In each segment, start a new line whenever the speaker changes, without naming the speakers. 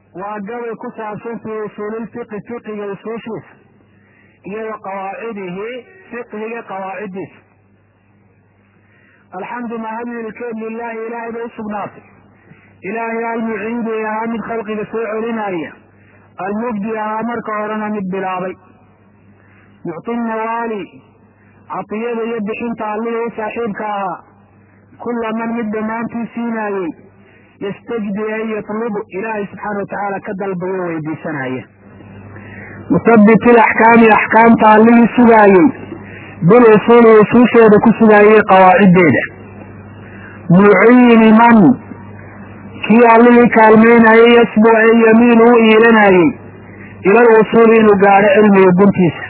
waa gabay ku saabsan fi usuulilfiqi fiqiga usuushiisa iyo wa qawaacidihi fiqhiga qawaaciddiisa alxamdu mahadilkeed lilahi ilaahay bay usugnaatay ilaahay almuciidi ahaa mid khalqiga soo celinaya almubdi ahaa marka horena mid bilaabay mucti nawaali catiyada iyo bixinta allihii u saaxiibka ahaa kula man mid dhammaantii siinaayey yastajdi an yatlubu ilaahay subxaana watacaala ka dalbayo weydiisanaya musabit ilaxkaami axkaamta allihii sugaayey bil usuuli usuusheeda ku sugaayey qawaaciddeeda muciini man kii allihii kaalmeynayey yasbu ee yamiinu u iilanayey ila lwusuuli inuu gaadho cilmiga guntiisa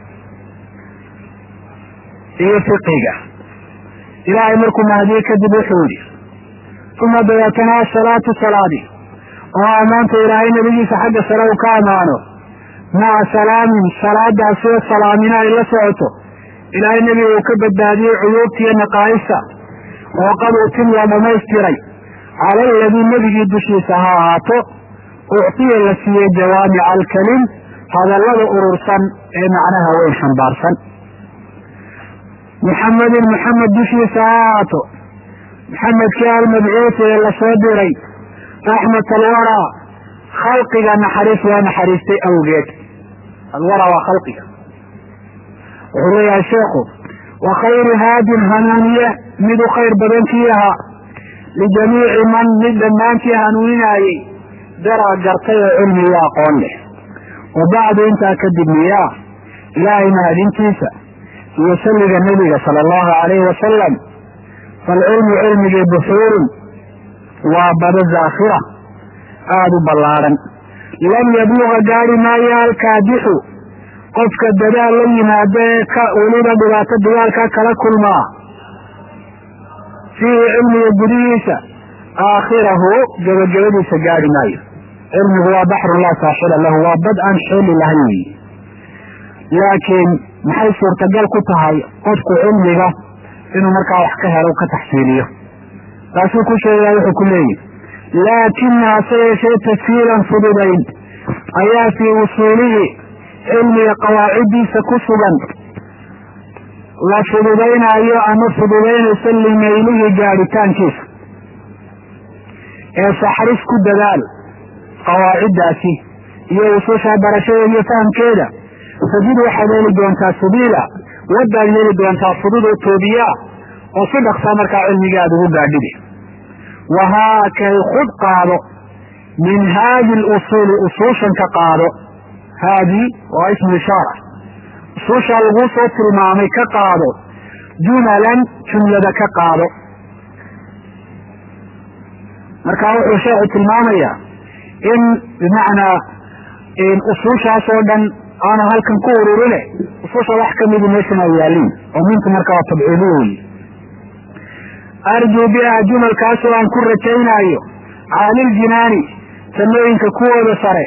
iyo fiqiga ilaahay markuu mahdiye kadib wuxuu yihi uma dabeetana asalaatu salaadi oo ammaanta ilaahay nebigiisa xagga sare uu ka ammaano maca salaamin salaadaasoo salaamina ay la socoto ilaahay nebiga uu ka badbaadiyey cuyuubta iyo naqaa'ista oo qad utim la dhamaystiray cala aladii nebigii dushiisa ha ahaato uctiya la siiyey jawaamica alkalim hadallada urursan ee macnaha weyn xambaarsan muxamedin muxamed dushiisa ha ahaato maxamedkii almabcuusi ee lasoo diray raxmat alwaraa khalqiga naxariis waa naxariistay awgeed alwaraa waa khalqiga wuxuu leeyahay sheekhu wa khayru haadin hanuuniye mid u khayr badan kii ahaa lijamiici man mid dhammaantii hanuuninaayey daraa gartay oo cilmi iyo aqoon leh wa bacdu intaa kadib miyaa ilaahay mahadintiisa iyo salliga nebiga sala allahu alayhi wasalam falcilmu cilmigii buxuurun waa bado zaakhira aada u ballaadhan lam yabluga gaari maayo alkaadixu qofka dadaal la yimaado ee ka weliba dhibaato dagaalka kala kulmaa fiihi cilmiga gudihiisa aakhirahu gebagabadiisa gaari maayo cilmigu waa baxrun laa saaxila lahu waa bad aan xeeli lahayn weyi laakiin maxay suurtagal ku tahay qofku cilmiga inuu markaa wax ka helo ka taxsiiliyo taasuu ku sheegaa wuxuu ku leeyihi laakina hase yeeshee tashiilan fududayn ayaa fii usuulihi cilmiga qawaaciddiisa ku sugan la fududaynaayo ama fududaynaysa limaylihi gaadhitaankiisa ee saxris ku dadaal qawaaciddaasi iyo usuusha barashadeeda iyo fahamkeeda sajid waxaad heli doontaa sabiila wadaad heli doontaa fudud oo toobiyaa oo si dhaqsaa markaa cilmiga aada ugu gaadhide wahaakay khud qaado min haadi lusuuli usuushan ka qaado haadi waa ismu ishaara usuushaa laguu soo tilmaamay ka qaado jumalan jumlada ka qaado marka wuxuu sheekhu tilmaamayaa in bimacnaa usuushaas oo dhan aanu halkan ku ururine usuusha wax kamidi meeshan ay yaaliin oo mintu marka waa tabciidiyo wey arjuu biha jumalkaasoo aan ku rajaynaayo caaliljinaani samooyinka kuwooda sare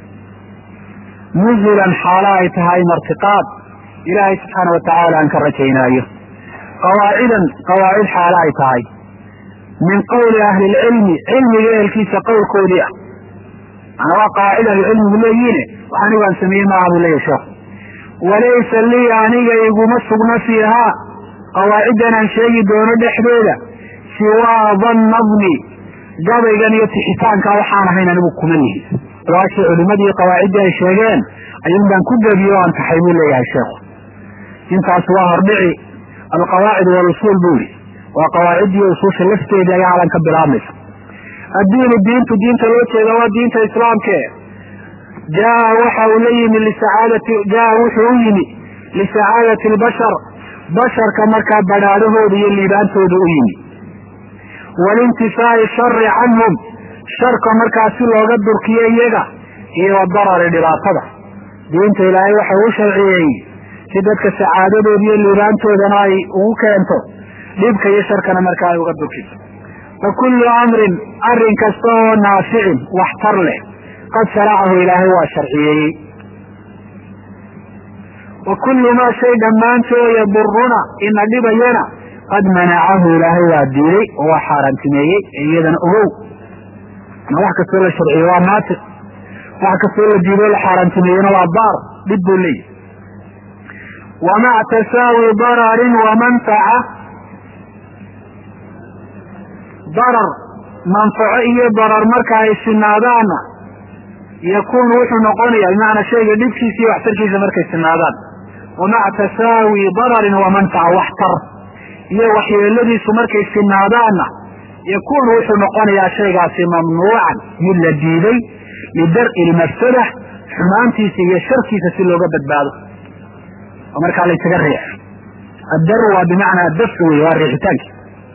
nuzulan xaalo ay tahay martiqaad ilaahay subxaana watacaala aan ka rajaynaayo qawaacidan qawaacid xaalo ay tahay min qowli ahli lcilmi cilmiga ehelkiisa qowlkoodii ah manaa waa qawaacid ahlicilmigu leeyihiine wax anigu aan sameeyey maaha buu leeyahy sheekhu walaysa lii aniga iguma sugna fiihaa qawaaciddan aan sheegi doono dhexdeeda siwaa dannadni gabaygan iyo tixitaanka waxaan ahayn anigu kuma lihi waashii culimadii qawaaciddii ay sheegeen ayuun baan ku gebiyo o aan taxay buu leeyahay sheekhu intaas waa hordhici alqawaacid walusuul buu yihi waa qawaaciddii usuusha lafteedii ayaa halan ka bilaabmaysa addiinu diintu diinta loo jeeda waa diinta islaamke jaa waxa uu la yimi lisacaadati jaa wuxuu u yimi lisacaadati albashar basharka markaa badhaadhahooda iyo liibaantooda u yimi walintifaa'i shari canhum sharka markaa si looga durkiyo iyaga iyo wadarari dhibaatada diinta ilaahay waxau u sharciyeeyey si dadka sacaadadooda iyo liibaantoodana ay ugu keento dhibka iyo sharkana markaa ay uga durkiso fa kullu amrin arrin kasta oo naaficin waxtar leh qad sharacahu ilaahay waa sharciyeeyey wa kullu maa shay dhammaantoo yaduruna ina dhibayana qad manacahu ilaahay waa diiday oo waa xaaraantimeeyey ee iyadana ogow ma wax kastoo la sharciye waa naatiq wax kastoo la diido la xaaraantimeeyena waa daar dhib buu leeyahy wamac tasaawi dararin wamanfaca darar manfaco iyo darar marka ay sinaadaanna yakuunu wuxuu noqonaya bimacnaa shayga dhibkiisa iyo waxtarkiisa markay sinaadaan wamaca tasaawi dararin wamanfaca waxtar iyo waxyeeladiisu markay sinaadaanna yakuunu wuxuu noqonayaa shaygaasi mamnuucan mid la diiday lidar'i lmafsada xumaantiisa iyo sharkiisa si looga badbaado oo markaa laysaga riix addar waa bimacnaa dafci wey waa riixitaanki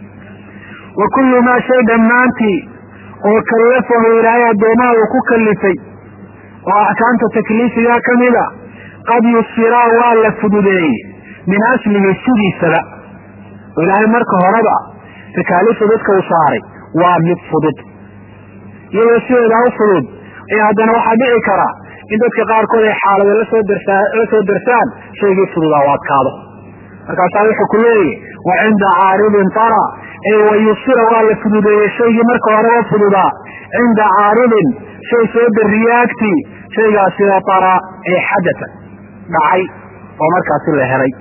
wa kullu maa shay dhammaantii oo kallafahu ilaahay addoomaha uu ku kallifay oo axkaamta takliifigaa ka mida qad yusiraa waa la fududeeyey min aslihi sidiisaba oo ilaahay marka horeba takaaliifta dadka u saaray waa mid fudud iyadoo sideedaa u fudud ayaa haddana waxaa dhici kara in dadka qaarkood ay xaalado lasoo darsaa la soo darsaan shaygii fududaa u adkaado markaasaa wuxuu ku leeyahy wa cinda caaridin tara ee wayusira waa la fududeeyey shaygii marka horeba fududaa cinda caaridin shay soo dariye agtii shaygaasina tara ee xadata dhacay oo markaasi la helay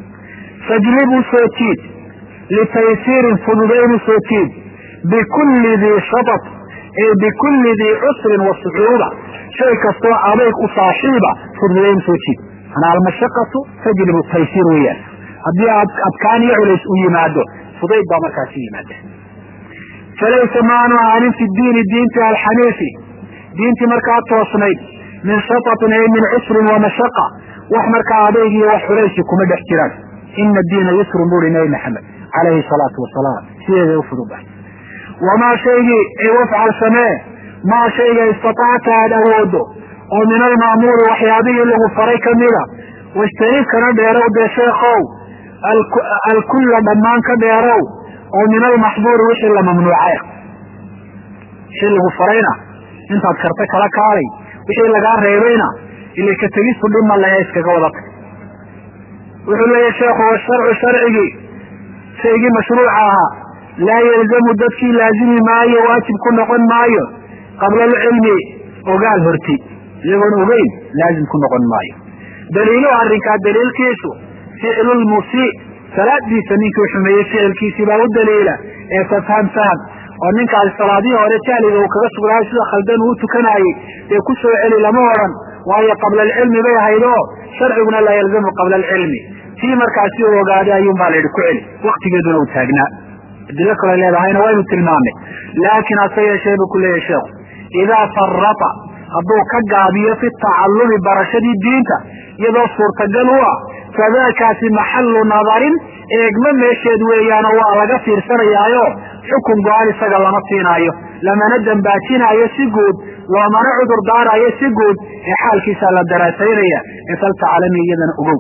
fajlibu soo jiid litaysiirin fududayn soo jiid bikulli dii shatat ee bikulli dii cusrin wa sucuuba shay kastoo adayg u saaxiiba fududayn soo jiid manaa almashaqatu tajlibu taysiir weeyaan haddii adkaan iyo culays u yimaado fudayd baa markaasi yimaada falaysa maanu ahaanin fi diini diinti alxaniifi diintii markaa toosnayd min shatatin ay min cusrin wa mashaqa wax markaa adayg iyo wax culaysi kuma dhex jiraan ina diina yusrun buri nabi maxamed calayhi salaatu wasalaam sideeday u fududahay wamaa shaygii ay wafcal samee maa shayga istatacta aada awoodo oo min almaamuuri waxyaabihii lagu faray kamida wajtanib kana dheerow dee sheekow alkulla dhammaan ka dheerow oo min almaxduuri wixii la mamnuucay wixii lagu farayna intaad karta kala kaalay wixii lagaa reebayna ila ka tegistu dhima lahe iskaga wadata wuxuu leeyahy sheekhu washarcu sharcigii shaygii mashruuca ahaa laa yalzamu dadkii laazimi maayo waajib ku noqon maayo qabla alcilmi ogaal horti iyagoon ogeyn laazim ku noqon maayo daliiluhu arrinkaa daliilkiisu ficlu lmusii salaadiisa ninkii xumeeyey ficilkiisii baa u daliila ee tafham faham oo ninkaasi salaadihii hore jahliga uu kaga sugnaayo sida khaldan uu tukanaayey dee ku soo celi lama odhan waayo qabla alcilmi bay ahayd oo sharciguna laa yalzamu qabla alcilmi tii markaasi u ogaaday ayuun baa la yidhi ku celi waktigeeduna uu taagnaa adilo kale leedahayna waynu tilmaamay laakiin hase yeeshee buu ku leeyahy sheekhu idaa farata hadduu ka gaabiyo fi tacallumi barashadii diinta iyadoo suurtagal u ah fadaakaasi maxallu nadarin eegma meesheed weeyaanoo waa laga fiirsanayaayo xukun go-aan isaga lama siinaayo lamana dambaajinaayo si guud loomana cudur daaraayo si guud ee xaalkiisaa la daraasaynaya ee faltacalami iyadana ogow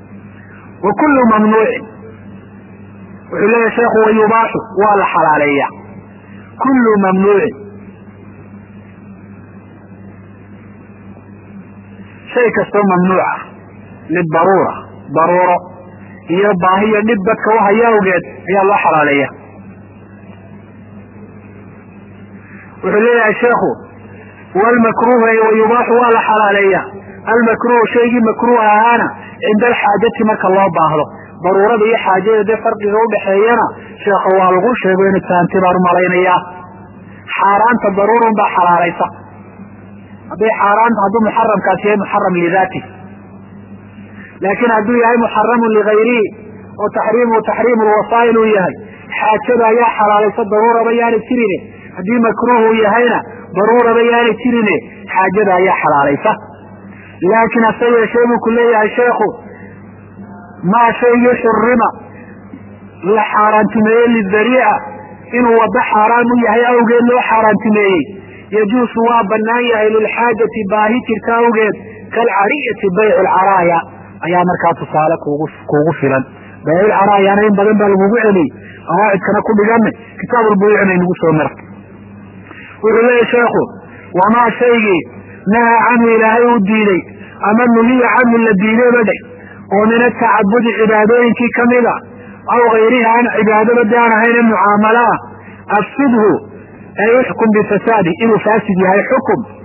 wa kullu mamnuucin wuxuu leeyahy sheekhu wayubaaxu waa la xalaaleeya kullu mamnuucin shay kastoo mamnuuca lidaruura daruuro iyo baahiyo dhib dadka u haya awgeed ayaa loo xalaaleeya wuxuu leeyahay sheekhu walmakruuhu ay wayubaaxu waa la xalaaleeya almakruuhu shaygii makruuh ahaana cinda alxaajati marka loo baahdo daruurada iyo xaajada dee farqiga udhaxeeyana sheekha waa lagu sheego inu taanti baan umalaynayaa xaaraanta daruurun baa xalaalaysa hadday xaaraanta hadduu muxaramkaasi yahay muxaram lidaati laakiin hadduu yahay muxaramun ligayrihi oo taxriimuhu taxriimu lwasaa'il uu yahay xaajada ayaa xalaalaysa daruuraba yaanay jirine haddii makruuh uu yahayna daruuraba yaanay jirine xaajada ayaa xalaalaysa laakiin hase yeeshee buu ku leeyahay sheekhu maa shaygii xurima la xaaraantimeeyey lidariica inuu waddo xaaraan u yahay awgeed loo xaaraantimeeyey yajuusu waa banaan yahay lilxaajati baahi jirta awgeed kalcariyati baycu lcaraaya ayaa markaa tusaale kugu kuugu filan bayculcaraayana in badan baa lagugu celiyey qawaacidkana ku dhigana kitaabulbuyuucna inagu soo mara wuxuu leeyahy sheekhu wamaa shaygii nahaa canhu ilaahay uu diiday ama nuhiya canhu la diidayba dheh oo min atacabudi cibaadooyinkii kamida aw gayrihi aan cibaadaba de aan ahayn mucaamalo ah afsidhu ay uxkum bifasaadi inuu faasid yahay xukum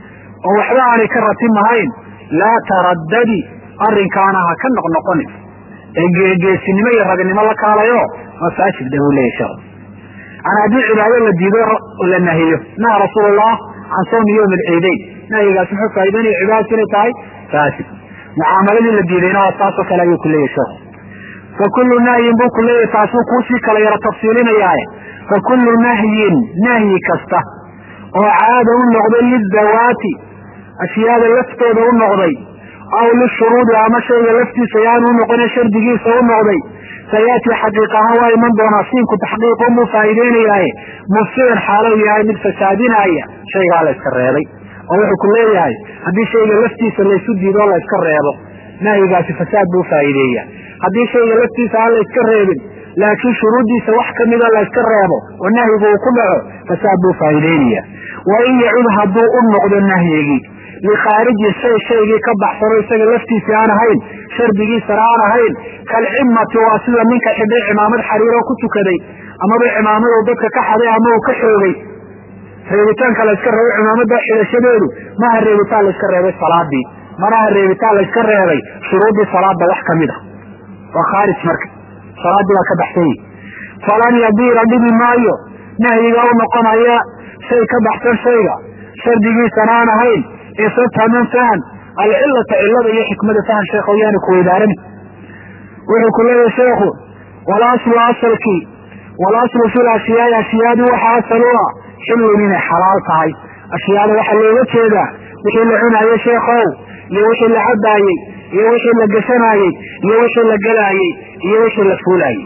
oo waxba aanay ka ratimahayn laa taraddadi arrinkaana ha ka noqnoqonin ee geegeesinimo iyo ragnimo la kaalayo masaajid da buu leeyahy sheekhu an haddii cibaado la diido la nahiyo naha rasuulullah can sawmi yawmi alciidayn nahyigaas muxuu faa'idaynaya cibaadatu inay tahay faasid mucaamaladii la diidayna waa taasoo kale ayuu ku leeyahy sheekhu fa kullu nahyin buu ku leeyahy taasuu kuusii kala yaro tafsiilinayaaye fa kullu nahyin nahyi kasta oo caada u noqday lidawaati ashyaada laftooda u noqday aw lishuruudi ama shayga laftiisa yaanu u noqone shardigiisa u noqday sayaati xaqiiq ahaan waa iman doonaa siinku taxqiiqun buu faa'iideynayaaye mufsidan xaalow yahay mid fasaadinaya shaygaa la yska reebay oo wuxuu ku leeyahay haddii shayga laftiisa laysu diidoo la yska reebo nahyigaasi fasaad buu faa'iideeya haddii shayga laftiisa aan la yska reebin laakiin shuruuddiisa wax kamida la yska reebo oo nahyigu uu ku dhaco fasaad buu faa'iideynaya wa in yacud hadduu u noqdo nahyigii likhaariji shay shaygii ka baxsano isaga laftiisii aan ahayn shardigiisana aan ahayn kalcimati waa sida ninka xidhay cimaamad xariiroo ku tukaday amaba cimaamadu dadka ka xaday ama uu ka xoogay reebitaanka la yska reebay cimaamada xidhashadeedu maaha reebitaan la yska reebay salaadii manaha reebitaan la yska reebay shuruuddii salaada wax kamid a waa khaarij marka salaaddii waa ka baxsan yihi falan yadiira dhibi maayo nahyiga u noqonaya shay ka baxsan shayga shardigiisana aan ahayn isataman fahan alcilata cilada iyo xikmada fahan sheekh yaani kuweydaarani wuxuu ku leeyahay sheekhu walaslu asalkii walaslu fi lashyaai ashyaadii waxa asal u ah xillun inay xalaal tahay ashyaada waxaa looga jeedaa wixii la cunaayey sheekhow iyo wixii la cabaayey iyo wixii la gashanaayey iyo wixii la galaayey iyo wixii la fuulaayey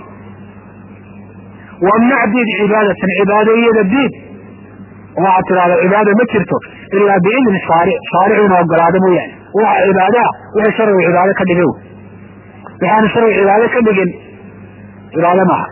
wamnac diid cibaadatan cibaado iyada diid waxaad tidhahda cibaada ma jirto ilaa biidni shaaric shaaricu ina ogolaado mooyaane waxa cibaadaa wixii sharcigu cibaado ka dhigay waxaanu sharcigu cibaado ka dhigin cibaado maaha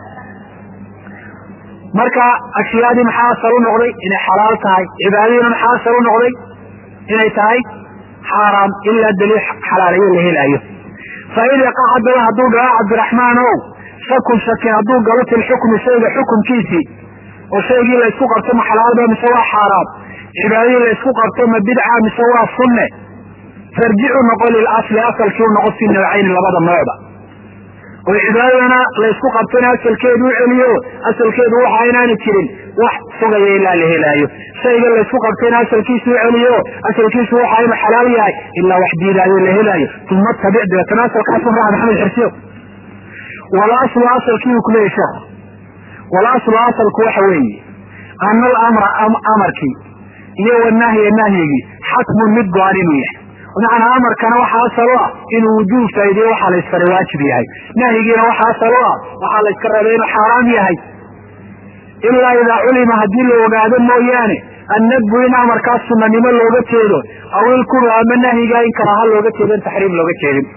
marka ashyaadii maxaa asal u noqday inay xalaal tahay cibaadadiina maxaa asal u noqday inay tahay xaaraam ilaa daliil xalaalayo la helaayo fa in yaqa haddaba hadduu dhaco cabdiraxmaan ow shakun shaki hadduu galo fi lxukmi shayga xukumkiisii oo shaygii la isku qabto ma xalaalba mise waa xaaraam cibaadadii la isku qabto ma bidca mise waa sunne farjicu noqo lilasli asalkii u noqo fi nawcayni labada noocba oo cibaadadana la isku qabtona asalkeedu u celiyo asalkeedu waxa inaana jirin wax sugaya ilaa la helaayo shayga la isku qabtayna asalkiisu u celiyo asalkiisu waxa inu xalaal yahay ilaa wax diidaayo la helaayo uma tabic dabeetana asalkaasu raaca maxamed xirsiyo walaslu asalkii uu kuleeyahy sheekh walaslu asalku waxa weeye ana alamra amarkii iyo wanahya nahyigii xatmun mid go-an inuu yahay macnaa amarkana waxaa asal u ah inuu wujuub faa'ideyo waxaa la ysfaray waajib yahay nahyigiina waxaa asal u ah waxaa la yska rabay inuu xaaraam yahay ilaa idaa culima haddii la ogaado mooyaane annadbu in amarkaas sunanimo looga jeedo aw ilkuru ama nahyigaa in karaaha looga jeedo in taxriim looga jeedin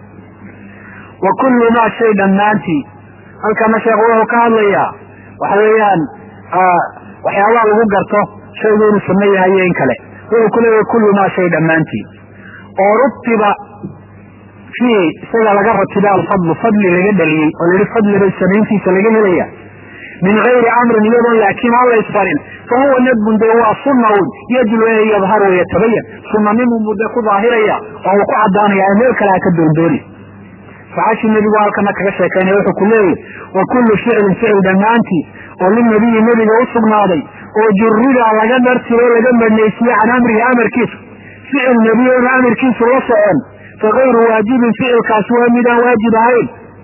wa kullu maa shay dhammaantii halkana sheekhu wuxuu ka hadlayaa waxa weeyaan waxyaabaha lagu garto shaygu inuu sunno yahay iyo in kale wuxuu ku leeyahay kullu maa shay dhammaantii oo rutiba fiihi isaga laga ratiba alfadlu fadli laga dhaliyey oo layihi fadliba samayntiisa laga helaya min gayri amrin iyadoon laakiin aan la isfarin fa huwa nadbun dee waa sunnaun yajlu e yadhar wayatabayan sunanimunbuu dee ku daahiraya oo uu ku cadaanaya ee meel kale ha ka doondooni saxaashii nebigu halkana kaga sheekaynaya wuxuu ku leeyahy wa kullu ficlin ficil dhammaantii oo linabiyi nebiga u sugnaaday oo jurida laga dhartiro o laga madnaysiye can amrihi amarkiisa ficil nebiy oona amarkiisu la socon fa kayru waajibin ficilkaas waa midaan waajib ahayn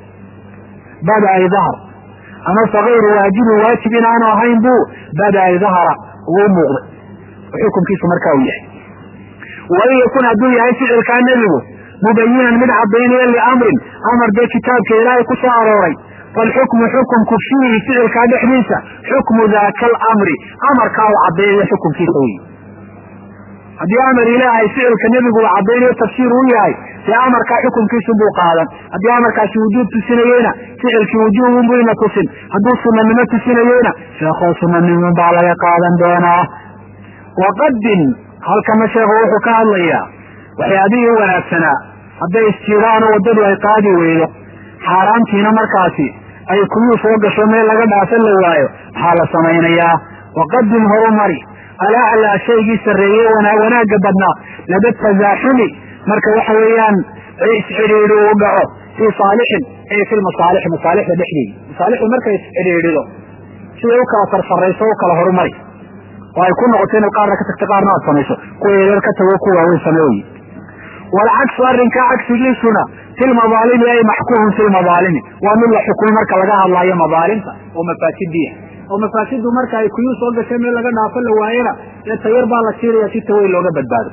bada ay dahar ama fa kayru waajibin waajib inaanu ahayn buu bada ay dahara ugu muuqday xukunkiisu markaa uu yahay wain yakun hadduu yahay ficilkaa nebigu mubayinan mid cadaynaya liamrin amar dee kitaabka ilaahay ku soo arooray falxukmu xukumku fiihi ficilkaa dhexdiisa xukmu daaka alamri amarkaa u cadaynayo xukunkiisa wey haddii amar ilaahay ficilka nebigu uu cadaynayo tafsiir u yahay dee amarkaa xukunkiisu buu qaadan haddii amarkaasi wujuub tusinayeyna ficilkii wujuubunbu ina tusin hadduu sunanimo tusinayeyna sheekoo sunanimo baa laga qaadan doonaa waqadin halkana sheekhu wuxuu ka hadlayaa waxyaabihii u wanaagsanaa hadday isjiraano waddadu ay qaadi weydo xaaraantiina markaasi ay kuyuu soo gasho meel laga dhaafan la waayo maxaa la samaynayaa waqadim horumari alaclaa shaygii sarreeye wanaagga badnaa lada tasaaxumi marka waxa weeyaan isxidhiidhi uu dhaco fii saalixin ay fi lmasaalixi masaalixda dhexdeedi masaalixdu markay isxidhiidhido siday u kala sarsarayso u kala horumari oo ay ku noqoto inaad qaarna ka tagto qaarna aad samayso kuwa yareer ka tago ku waaweyn sameeyi walcagsu arrinkaa cagsigiisuna fi lmadaalimi ay maxkuumun fi lmadaalimi waa mid la xukumay marka laga hadlaayo madaalimta oo mafaasidiya oo mafaasidu marka ay kuyuu soo gashay meel laga dhaafo la waayana dee tayar baa la siiraya si taweyn looga badbaado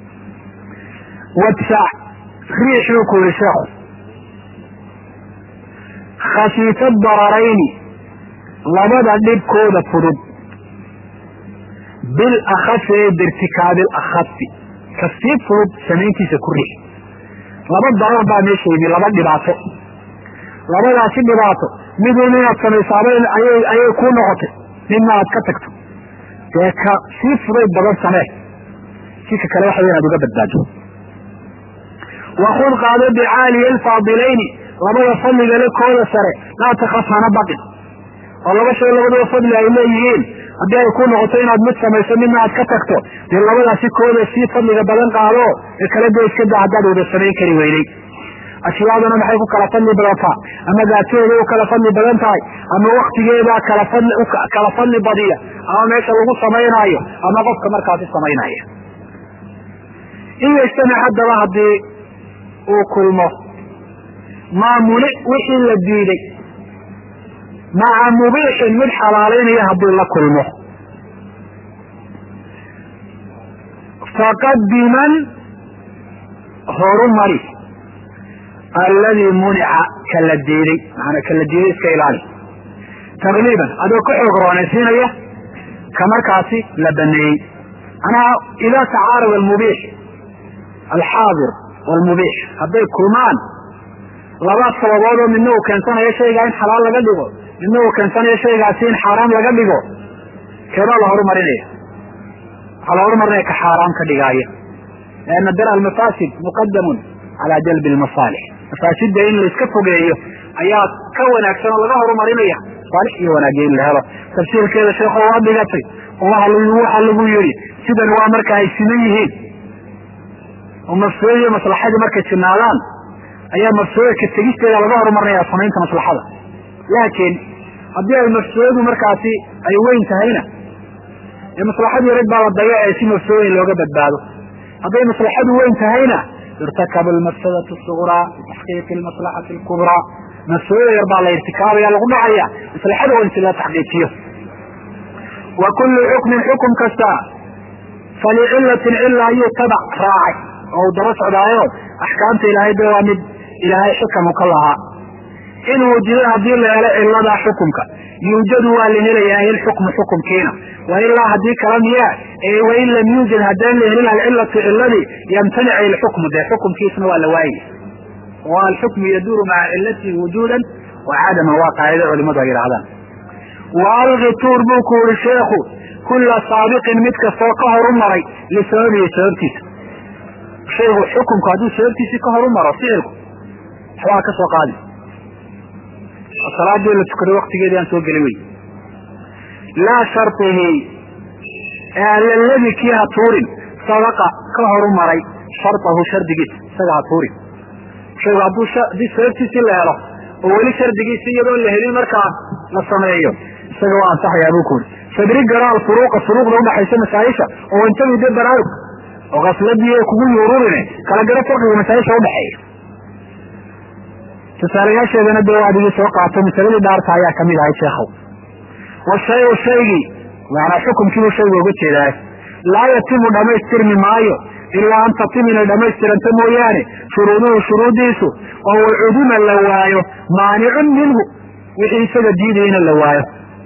wadfac riixuu ku yihi sheekhu khasiifa dararayni labada dhibkooda fudud bil akhafi ee birtikaabi lakhafi ka sii fudud samayntiisa ku riix laba darar baa meesha yimi laba dhibaato labadaasi dhibaato midun inaad samaysaaba ayay kuu noqotay midna aad ka tagto dee ka sii fudayd badan samee si ka kale waxa inaad uga badbaado wakud qaado bicaaliya alfaadilayni labada fadliga le kooda sare laa takaf hana baqin oo laba shay labadaba fadli ay leeyihiin haddii ay ku noqoto inaad mid samayso midna aad ka tagto dee labadaasi kooda sii fadliga badan qaado ee kala go iska da haddaad wada samayn kari weynay ashyaaduna maxay ku kala fadli badataa ama daatadeeda u kala fadli badan tahay ama waktigeedaa kala fadli kala fadli badiya ama meesha lagu samaynaayo ama qofka markaasi samaynaya in yajtamic haddaba haddii uu kulmo maamuli wixii la diiday maca mubiixin mid xalaalaynaya hadduu la kulmo faqadiman horumari alladii munica kala diiday maanaa kala diiday iska ilaali taqliiban adoo ka xoog roonaysiinaya ka markaasi la baneeyey manaa idaa tacaarada almubiix alxaadir walmubiix hadday kulmaan laba sababood oo midna uu keensanayo shaygaa in xalaal laga dhigo midna uu keensanayo shaygaasi in xaaraam laga dhigo keebaa la horumarinaya waxaa la horumarinaya ka xaaraam ka dhigaaya lianna dar almafaasid muqadamun calaa jalbi almasaalix mafaasidda in laiska fogeeyo ayaa ka wanaagsan oo laga horumarinaya saalix iyo wanaagya in la helo tafsiirkeeda sheekho waa dhigatay oo waxa lagu yidhi sidan waa marka ay siman yihiin oo mafsuuda iyo maslaxadii markay sinaadaan ayaa mafsuuda ka tegisteeda laga horumarinaya samaynta maslaxada laakiin haddii ay mafsuudadu markaasi ay weyn tahayna ee maslaxadii yarid baa la dayacay si mafsuuda in looga badbaado hadday maslaxadu weyn tahayna irtakab almafsadatu suqraa bitaxqiiqi almaslaxati alkubraa mafsuudada yar baa la irtikaabaya lagu dhacaya maslaxada weyn si loo taxqiijiyo wa kullu xukmin xukum kasta falicillatin cila ayuu tabac raacay oo uu daba socdaayo axkaamta ilaahay de waa mid ilaahay xikamu ka lahaa in wujida haddii la helo ciladaa xukumka yuujadu waa la helayaa ilxukmu xukumkiina wailaa haddii kala miya wain lam yuujad haddaan la helin alcilatu ciladii yamtanic ilxukmu dee xukumkiisna waa la waayay oo alxukmu yaduuru maca cilatihi wujuudan wa cadaman waa qaacida culimadu ay yidhahdaan wa alqi tuur buu ku yihi sheekhu kula saabiqin mid kastoo ka horu maray lisababihi sababtiisa shaygu xukumku hadduu sababtiisii ka horu maro ficilku waxbaa ka soo qaadi salaadii la tukaday waktigeedii aan soo geli wey laa shardihi alladii kii ha tuurin sabaqa ka horu maray shardahu shardigiisa isaga ha tuurin shaygu hadduu haddii sababtiisii la helo oo weli shardigiisa iyadoo la helin markaa la sameeyo isaga waa ansaxayaa buu ku uri fadri garaal furuuqa furuuqda udhaxaysa masaayisha oo intagu de baraarug oo kasladii kugu yururine kala garo farqiga masaayisha udhaxeeya tusaalayaasheedana dee adigii soo qaato masaladii dhaarta ayaa kamid ahay sheekhow washayu shaygii maanaa xukumkiibuu shaygu uga jeedaay laa yatimu dhamaystirmi maayo ilaa an tatim inay dhamaystiranto mooyaane shuruuduhu shuruudiisu oo wacuduma la waayo maanicun minhu wixii isaga diidayana la waayo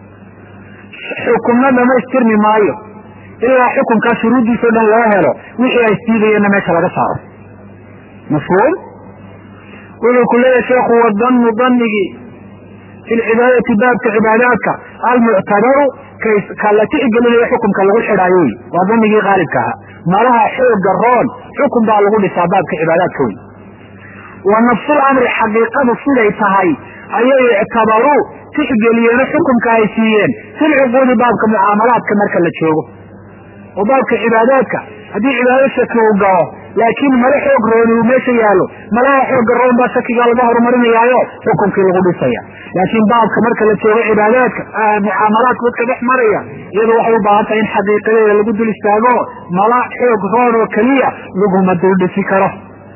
xukumna dhamaystirmi maayo ilaa xukumkaa shuruuddiisao dhan loo helo wixii ay isdiidayeenna meesha laga saaro mafhuum wuxuu ku leeyahay sheekhu wadannu danigii fi lcibaadati baabka cibaadaadka almuctabaru ka la tixgelinayo xukumka lagu xidhaayo wey waa danigii qaalibka ahaa malaha xooga roon xukun baa lagu dhisaa baabka cibaadaadka wey wa nafsul amri xaqiiqadu siday tahay ayay ictabaruu tixgeliyeeno xukumka ay siiyeen fil cuquudi baabka mucaamalaadka marka la joogo oo baabka cibaadaadka haddii cibaado shaki uu galo laakiin mala xoog rooni uu meesha yaalo malaha xooga roon baa shakigaa laga horumarinayaayo xukunkii lagu dhisaya laakiin baabka marka la joogo cibaadaadka mucaamalaadka dadka dhex maraya iyadu waxay u baahan tahay in xaqiiqadeeda lagu dul istaago mala xoog roon oo keliya laguma dul dhisi karo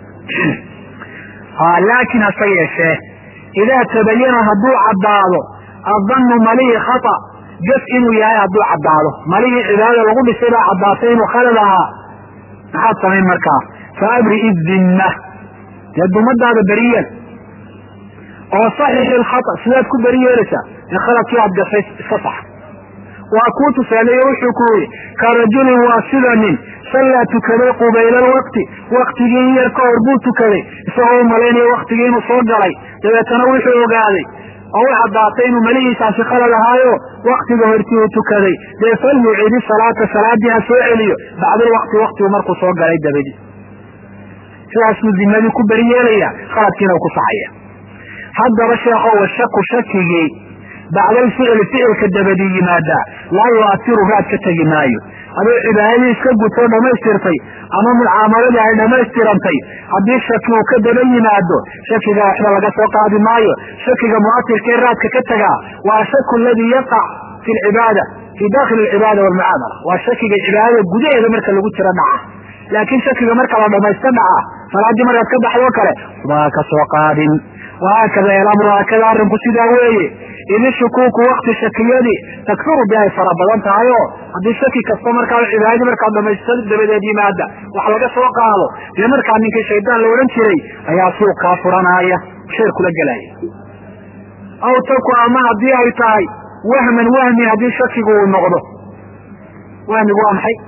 laakiin hase yeeshee idaa tabayana hadduu caddaado adanu malihii khata gas inuu yahay hadduu caddaado malihii cibaadada lagu dhisay baa caddaatay inuu khalad ahaa maxaad samayn markaa fa abrii dimma dee dumadaada beriyeel oo saxixi lkhata sidaad ku beri yeelaysaa in khaladkii aad gashay iska sax waa kuu tusaaleeye wuxuu ku yidhi ka rajulin waa sida nin sallaa tukaday qubayla alwaqti waktigii in yar ka hor buu tukaday isagoo u malaynaya waktigii inuu soo galay dabeetana wuxuu ogaaday oo u caddaatay inuu malihiisaasi khalad ahaayo waktiga hortii uu tukaday dee falyucidi salaata salaadii ha soo celiyo bacdulwaqti waktigu markuu soo galay dabadi sidaasuu dimadii ku beri yeelaya khaladkiina u ku saxaya haddaba sheekho washaku shakigii bacdalficli ficilka dabadi yimaadaa laa yu'atiru raad ka tegi maayo adoo cibaadadii iska gutoo dhammaystirtay ama mucaamalada ay dhammaystirantay haddii shaki uu ka daba yimaado shakiga waxba laga soo qaadi maayo shakiga mu'atirka ee raadka ka tagaa waa shaku aladii yaqac fi lcibaada fii dakhili alcibaada walmucaamala waa shakiga cibaadada gudaheeda marka lagu jiro dhaca laakiin shakiga marka la dhamaysto dhaca salaadii markaad ka baxdoo kale waa ka soo qaadin wahaakada elamru haakada arrinku sidaa weeye idi shukuuku wakti shakiyadii takfiru bi ay fara badan tahay oo haddii shaki kasta markaa cibaadadii markaa dhamaysto dabadeed yimaada wax laga soo qaado dee markaa ninkii shaydaan la odhan jiray ayaa suuq kaa furanaya sheer kula gelaya aw taku ama haddii ay tahay wahman wahmi haddii shakigu uu noqdo wahmigu waa maxay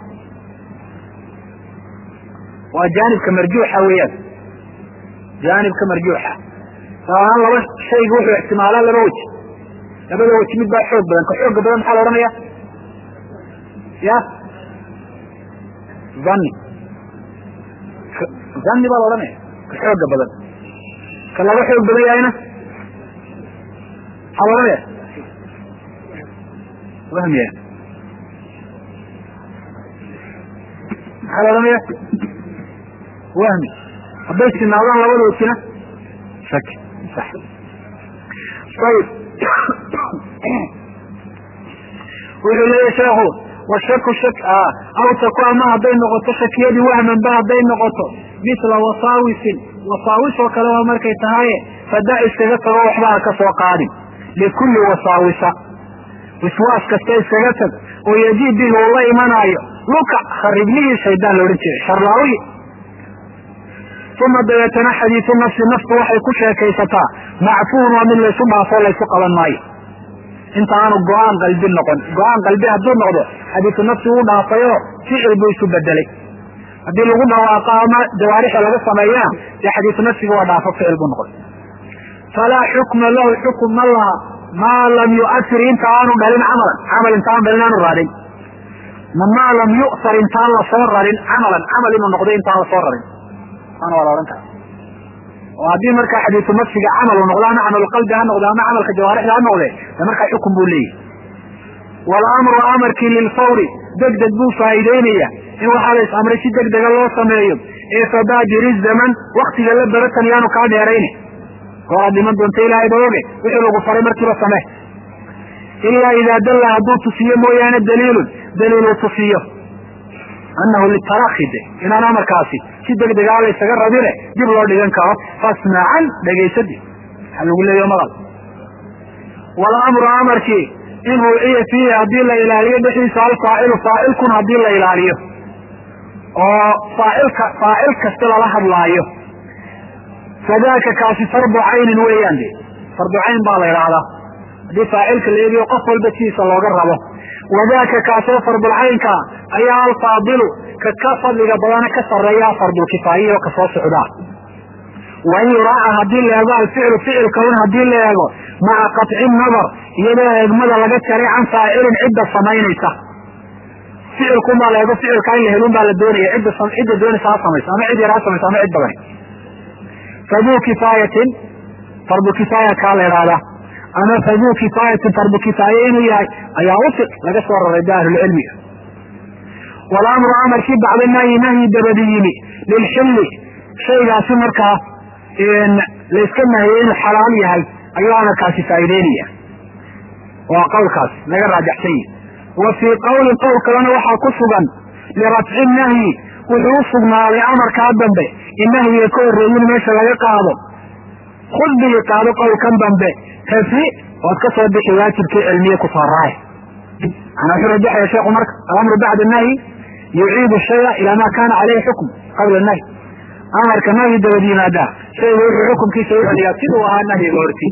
waa jaanibka marjuuxa weeyaan jaanibka marjuuxa saaan laba shayga wuxuu ixtimaalaa laba weji labada weji mid baa xoog badan ka xooga badan maxaa la odhanaya ya zanni zanni baa la odhanaya ka xooga badan ka laga xoog badan yahayna maxaa la odhanaya wahmiya maxaa la odhanaya wahmi hadday sinaadaan labada wejina shaki sax ayib wuxuu leeyahy sheekhu washaku shak aw taku ama hadday noqoto shakiyadii wahman ba hadday noqoto misla wasaawisin wasaawis oo kale waa markay tahaye fada iskaga tago waxba ha ka soo qaadin likulli wasaawisa wiswaas kasta iskaga tag oo yajiib bihi uu la imanaayo luka khariblihii shaydaan la odhan jiray sharlaawi uma dabeetana xadiisu nafsi naftu waxay ku sheekaysataa macfuun waa mid laysu dhaafoo laysu qaban maayo inta aanu go-aan qalbi noqon go-aan qalbi hadduu noqdo xadiisu nafsi uu dhaafayo ficil buu isu bedelay haddii lagu dhawaaqo ama jawaarixda laga sameeyana dee xadiisu nafsiga waa dhaafo ficil buu noqon falaa xukma lahu xukum ma laha maa lam yu'atir inta aanu dhalin camalan camal intaanu dhalin aanu raadin maa lam yu'tar intaan lasoo rarin camalan camal inuu noqdo intaan lasoo rarin ana waa la odhan kara oo haddii markaa xadiisu nafsiga camal uu noqdo ama camalqalbi ha noqdo ama camalka jawaarixda ha noqde de markaa xukun buu leeyahy walamru amarkii lilfawri deg deg buu faa'iideynaya in waxaa la is amray si deg dega loo sameeyo ee fabaajiri zaman waktiga la baratan yaanu kaa dheerayne gooraad dhiman doonta ilaahay ba oge wixii lagu faray markiiba samee ilaa idaa dalla hadduu tusiyo mooyaane daliilun daliiluu tusiyo anahu litaraki de inaan amarkaasi si deg degaa la ysaga rabine dib loo dhigan karo fasmacan dhegaysadi waxaa lagu leeya maqal walamru amarkii in ruuciya fiihi haddii la ilaaliyo dhexdiisa alfaacilu faacilkun haddii la ilaaliyo oo faacilka faacil kasta lala hadlaayo fadaaka kaasi fardu caynin weeyaan de fardu cayn baa la idhaahdaa haddii faacilka la eegiyo qof walba sidiisa looga rabo wadaaka kaasoo fardulcaynka ayaa alfaadilu ka ka fadliga badana ka sareeya fardulkifaayiyo kasoo socdaa wain yuraaca haddii la eego alficlu ficilka un haddii la eego maca qaطci nadar iyadoo eegmada laga jaray can faacilin cidda samaynaysa ficilkun baa la eego ficilka in la helun baa la doonaya cidda cidda doonaysa ha samayso ama cid yar ha samayso ama cid badani faduu kifaayatin fardu kifaaya kaa la idhaahdaa ama faduu kifaayatin fardu kifaaye inuu yahay ayaa ufiq laga soo raray da ahlulcilmiga walamru amarkii bacda nahyi nahyi dabadi yimi lilxilli shaygaasi markaa layska nahiyey inuu xalaal yahay ayuu amarkaasi faa'ideynaya waa qowlkaas laga raajaxsan yahi wa fii qowlin qowl kalena waxaa ku sugan lirafci nahyi wuxuu u sugnaaday amarkaa dambe in nahyiga ka horreeyin meesha laga qaado khud bigi qaado qowlkan dambe rafci ood ka soo bixi waajibkii cilmiye ku soo raay manaa wuxuu rajaxaya sheekhu marka alamru bacda nahyi yuciidu shaya ilaa ma kana caleyhi xukm qabla nahyi amarka nahyi dabad yimaadaa shayga wuxuu xukumkiisa u celiyaa siduu ahaa nahyiga horti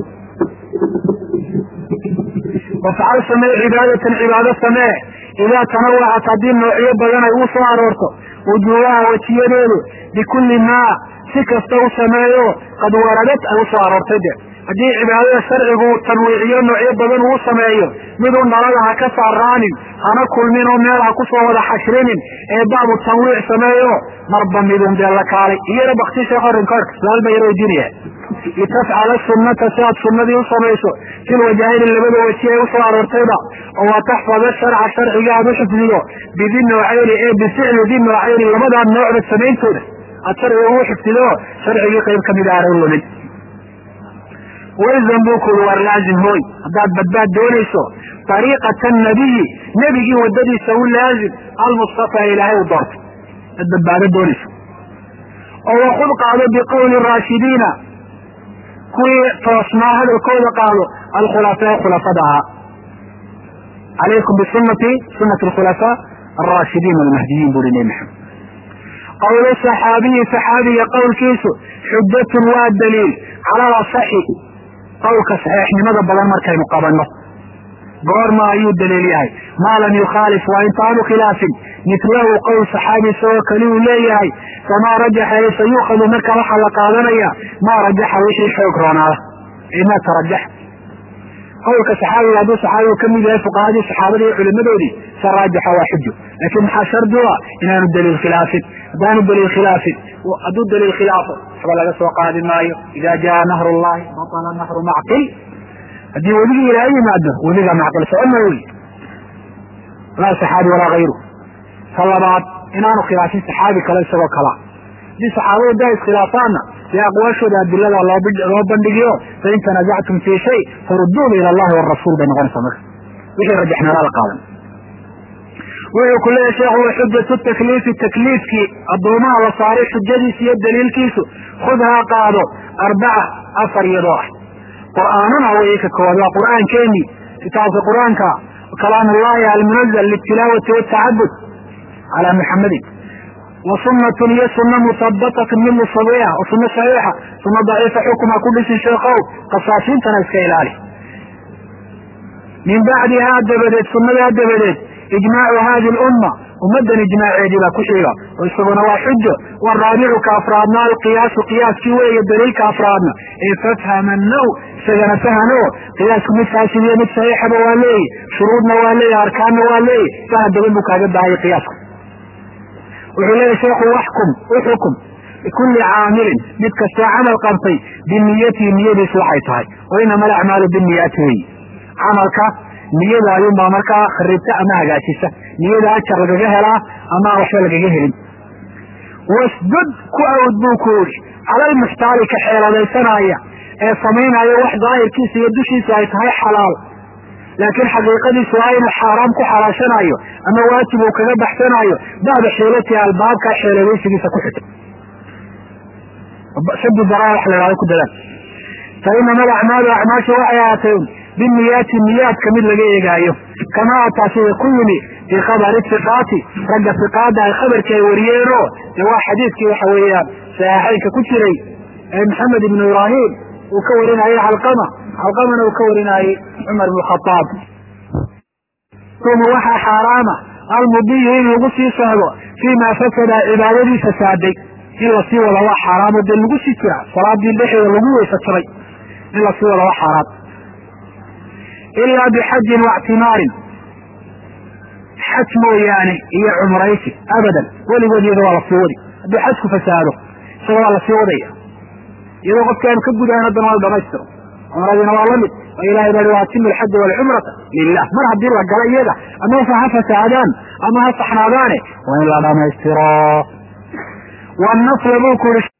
wafcal samee cibaadatan cibaado samee idaa tanawacat haddii noocyo badan ay uu soo aroorto wujuubaha wejiyadeedu bikulli maa si kasta u sameeyo qad waradad ay usoo aroortay de haddii cibaadada sharcigu tanwiiciyo noocyo badan uu sameeyo miduu nalada ha ka saaraanin hana kulmin oo meel ha kusoo wada xashrinin ee baabu tanwiic sameeyo marba midun dee la kaalay iyana bakti sheekh orinkoorka su-aal ba yar weydiinaya litafcala sunnata si aad sunnadii u samayso fil wajahayni labada weji ay usoo aroortayba oo wa taxfada sharca sharciga aad u xifdido bidi noocayni ee bificli di noocayni labadaa noocda samayntooda aad sharciga ugu xifdido sharcigii qayb kamid aana u lumin walzam buu kuuri war laazim hooy haddaad badbaad doonayso ariiqata nabiyi nebigii wadadiisa u laazim almustafa ilaahay u doortay ad badbaado doonayso oo wakud qaado biqowli raashidiina kuwii toosnaa hadalkooda qaado alkhulafaa khulafada ahaa calaykum bisunati sunati alkhulafaa alraashidiin almahdiyiin buri nebi maxamed qowlu saxaabiyi saxaabiga qowlkiisu xujatun waa daliil cala asaxi qowlka saxiixnimada badan markaynu qabanno goorma ayuu daliil yahay maa lam yukhaalif waa intaanu khilaafin mitlahu qowl saxaabi isagoo kali uu leeyahay famaa rajaxa e sayuukhadu marka waxaa la qaadanaya maa rajaxa wixii xoog roonaada ee maa tarajaxa qowlka saxaabiga hadduu saxaabigu kamid yahay fuqahadii saxaabadii iyo culimadoodii sa raajaxa waa xujo laakiin maxaa shardi u ah inaanu daliil khilaafin haddaanu daliil khilaafin hadduu daliil khilaafo waxba laga soo qaadi maayo ida jaa nahru llahi batala nahru macqil haddii weligii ilaaha yimaado weliga macqil socona wey laa saxaabi walaa hayru ta labaad inaanu khilaafin saxaabi kale isagoo kala haddii saxaabadu daa iskhilaafaanna dee aqwaashooda adilada loo bandhigiyo fain tanazactum fii shay faruduuhu ila allahi warasuul bay noqonaysaa marka wixii rajaxnala la qaadan wuxuu ku leeyahy sheekhu wa xujatu takliifi takliifkii addoomaha la saaray xujadiisa iyo daliilkiisu khudhaa qaado arbaca afar iyadoo ah qur'aanuna way ka koowaad waa qur'aankeenii kitaabka qur'aanka kalaam ullahi almunazal litilaawati watacabud calaa muxamadin wa sunatun iyo suna musabatatun mid musabiixa oo suna saxiixa suna daciifa xukuma ku dhisi sheekow qasaasiintana iska ilaali min bacdihaa dabadeed sunadaa dabadeed ijmaacu hadi lumma ummadan ijmaaceedii baa ku xiga oo isaguna waa xujo waraabicu ka afraadna alqiyaasu qiyaaskii weeye daliilka afraadna ee fafhamanahu isagana fahano qiyaasku mid faasidiyo mid saxiixaba waa leeyi shuruudna waa leeyi arkaanna waa leeyi faham badan buu kaaga baahaya qiyaaska wuxuu leeyahy sheekhu waxkum uxukum bikulli caamilin mid kastoo camal qabtay biniyatihi niyadiisu waxay tahay wa inama alacmaalu biniyaati wey camalka niyada ayuunbaa markaa kharibta ama hagaajisa niyada ajar lagaga helaa ama aan waxba lagaga helin wasdud ku awd buu ku yidhi cala almuxtaali ka xeeladaysanaya ee samaynaya wax daahirkiisa iyo dushiisa ay tahay xalaal laakiin xaqiiqadiisu waa inuu xaaraam ku xalaashanayo ama waajib uu kaga baxsanayo bacda xiilatiha albaabka xeeladaysigiisa ku xita shadu daraa wax la ihahdo ku dadaal fa inama alacmaalu acmaashu waxay ahaatay biniyaati niyaadka mid laga eegaayo kamaa ataa sida ku yimi fii khabari iqaati ragga iqaada ay khabarkii ay wariyeenoo de waa xadiidkii waxa weeyaan saxiixaynka ku jiray ee maxamed ibnu ibraahim uu ka warinayey calqama calqamana uu ka warinayey cumar ibnu khaaab uma waxaa xaaraama almudiyu in lagu sii socdo fii ma fasada cibaadadii fasaaday in lasii wada waa xaaraamo dee lagu sii jira salaadii dhexeeda lagu weysatabay in lasii wada waa xaaraam ilaa bixajin waictimaarin xaj mooyaane iyo cumraysi abadan weligood iyada waa lasii wadi haddii xajku fasaado isaga waa lasii wadaya iyadoo qofki aanu ka gudahan haddana waa la dhamaystiro cumradiina waa lamid oo ilahay baa wa atimu alxaja walcumrata lilah mar haddii la galo iyada amase ha fasaadaan ama ha saxnaadaane waa in la dhamaystiro wanasla buu ku uri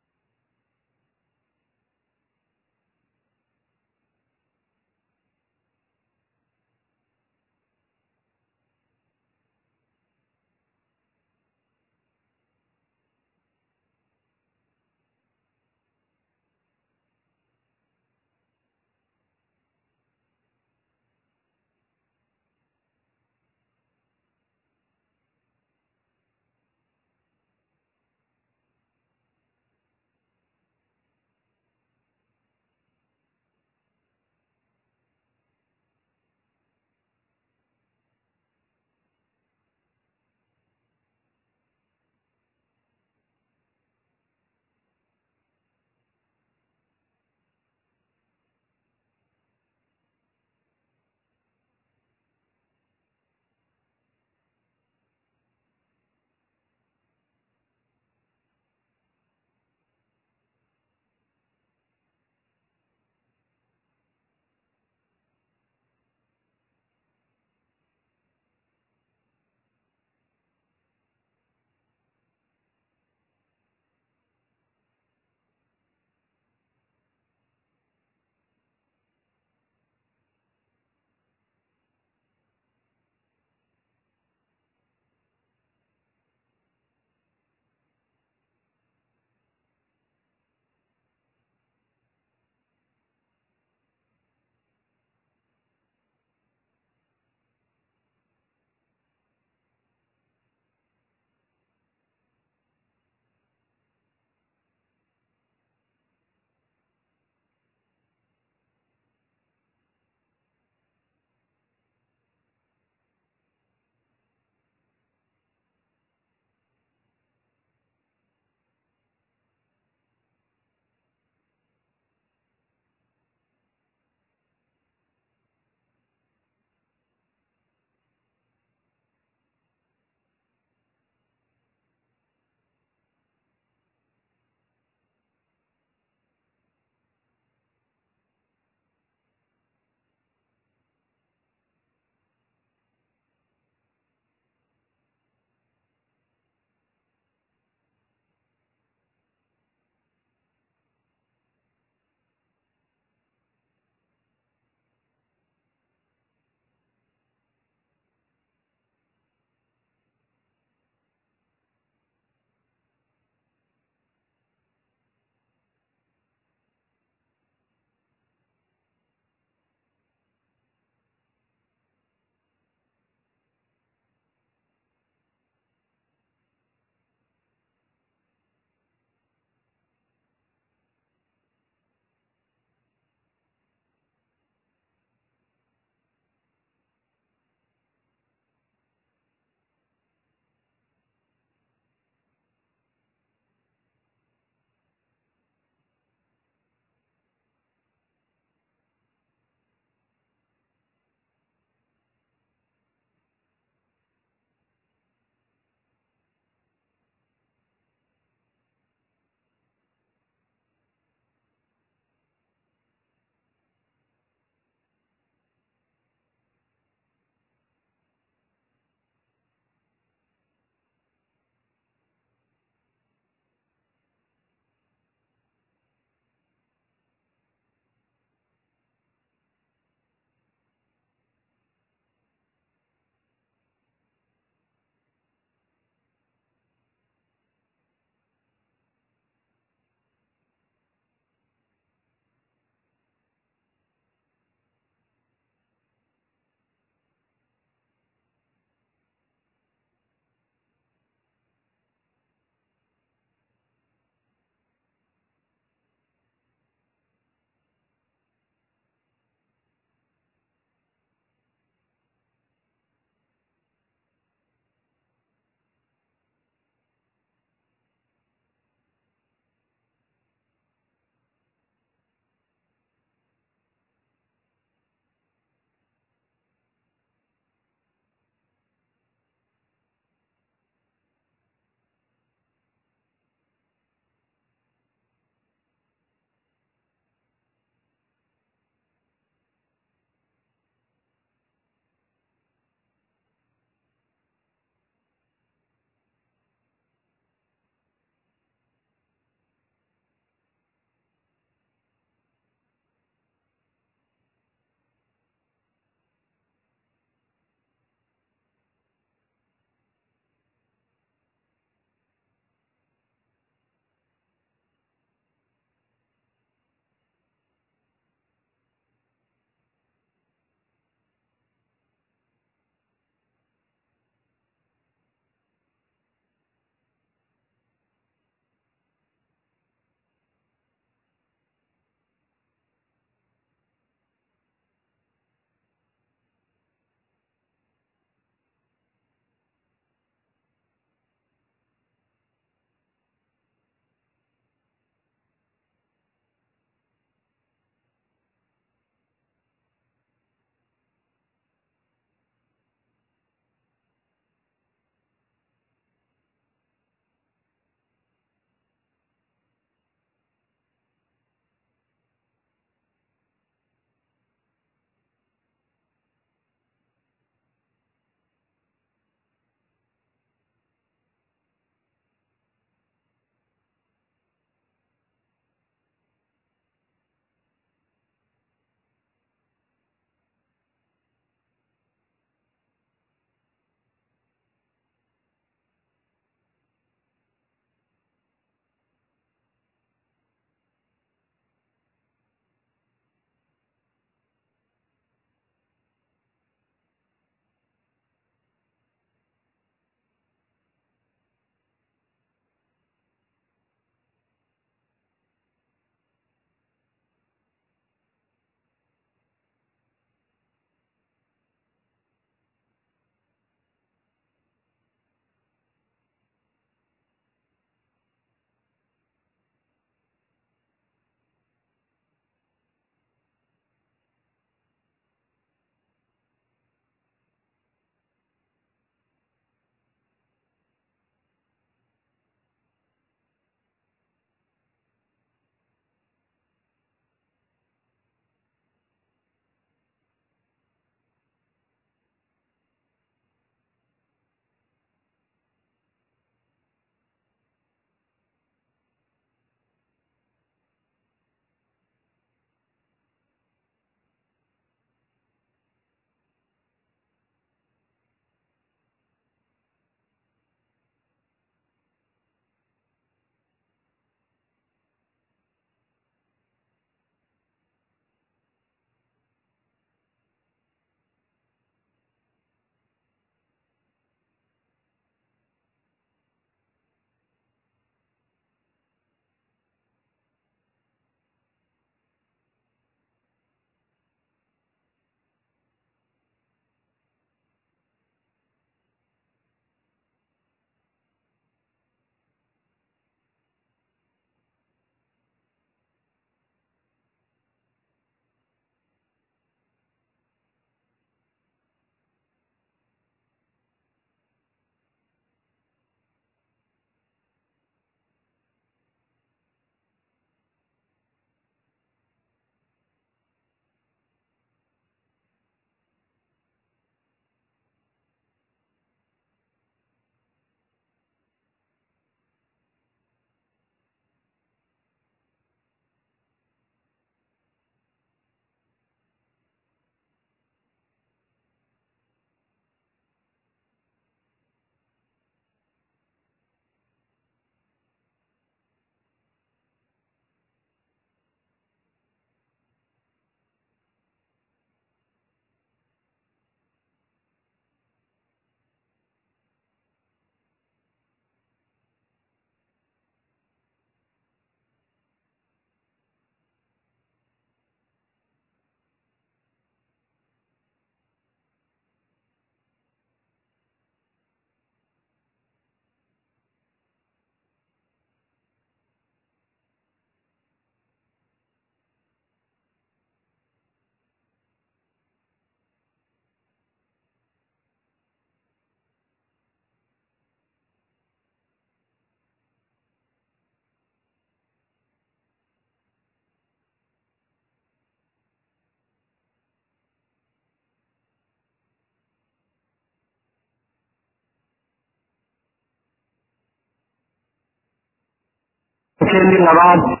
casharkeennii labaad